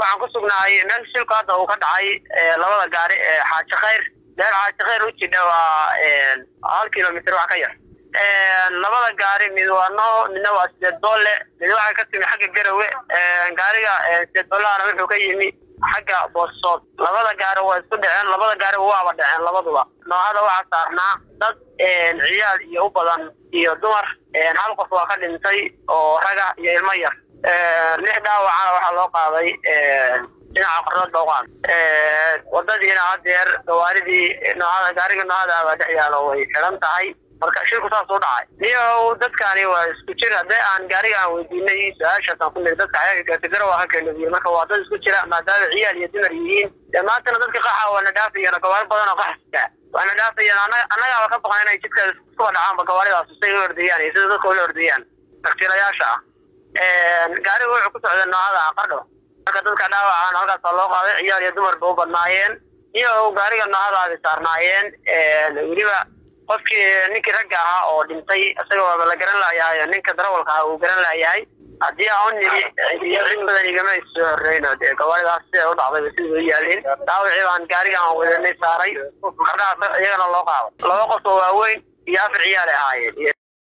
waxaan ku sugnahay meel shilku hadda uu ka dhacay labada gaari xaaji khayr meel xaaji khayr u jidha waa hal kilomitr wax ka yar labada gaari mid waa no midna waa sideed boolle mid waxay ka timi xagga garawe gaariga sideed boolahana wuxuu ka yimi xagga boosood labada gaari waa isku dhaceen labada gaariba waaba dhaceen labaduba noohada waxaa saarnaa dad ciyaal iyo u badan iyo dumar hal qof waa ka dhintay oo raga iyo ilmo yar lix dhaawacana waxaa loo qaaday dhinaca qordood booqaan wadadiina hadeer gawaaridii noohada gaariga noohada baa dhex yaalo way xiran tahay marka shirku saas u dhacay niyow dadkani waa isku jir haddee aan gaariga aan weydiinay su-aashaasaan ku niri dadka ayaga gaartigaro waa ka keenadiye marka waa dad isku jira maadaama ciyaal iyo dumar yihiin dee maantana dadka qaxa waana dhaafayaan gawaari badan oo qaxasita waana dhaafayaan annagaaba ka baqan inay jidka iskuba dhacaanba gawaaridaas say u ordayaan iyo sida dadka ula ordayaan taktiilayaasha ah gaariga wuxuu ku socday noohada qardho marka dadka dhaawacaan halkaasa loo qaaday ciyaal iyo dumarba u badnaayeen iyo gaariga noohadaadi saarnaayeen weliba qofkii ninkii ragga ahaa oo dhintay isaga waaba la garan laayahay ninka darawalka ahaa uu garan laayahay haddii aan u nimi cid badan igama soo horreyno dee gawaaridaas siday u dhacdayba sidii u yaalin dhaawacii baan gaariga aan wadanay saaray qardhahaas iyagana loo qaado laba qof oo waaweyn iyo afar ciyaal ay ahaayeen